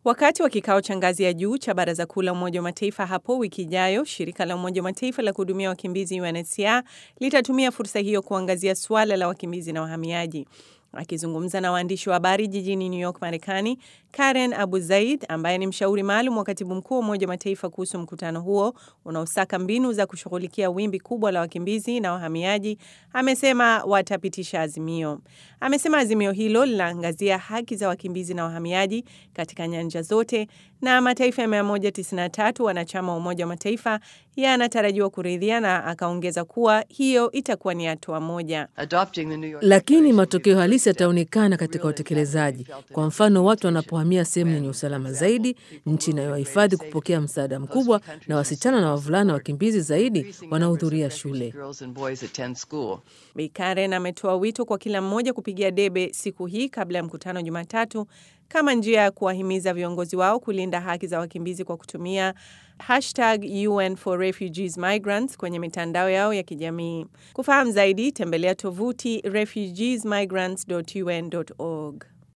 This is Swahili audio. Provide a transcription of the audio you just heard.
Wakati wa kikao cha ngazi ya juu cha Baraza Kuu la Umoja wa Mataifa hapo wiki ijayo, shirika la Umoja wa Mataifa la kuhudumia wakimbizi UNHCR litatumia fursa hiyo kuangazia suala la wakimbizi na wahamiaji. Akizungumza na waandishi wa habari jijini New York, Marekani, Karen Abu Zaid ambaye ni mshauri maalum wa katibu mkuu wa Umoja wa Mataifa kuhusu mkutano huo unaosaka mbinu za kushughulikia wimbi kubwa la wakimbizi na wahamiaji, amesema watapitisha azimio. Amesema azimio hilo linaangazia haki za wakimbizi na wahamiaji katika nyanja zote, na mataifa ya 193 wanachama wa Umoja wa Mataifa yanatarajiwa kuridhia, na akaongeza kuwa hiyo itakuwa ni hatua moja. Lakini matokeo halisi yataonekana katika utekelezaji. Kwa mfano, watu wanapohamia sehemu yenye usalama zaidi, nchi inayowahifadhi kupokea msaada mkubwa, na wasichana na wavulana wakimbizi zaidi wanahudhuria shule. Bi Karen ametoa wito kwa kila mmoja kupigia debe siku hii kabla ya mkutano Jumatatu kama njia ya kuwahimiza viongozi wao kulinda haki za wakimbizi kwa kutumia hashtag UN for Refugees Migrants kwenye mitandao yao ya kijamii. Kufahamu zaidi, tembelea tovuti refugeesmigrants.un.org.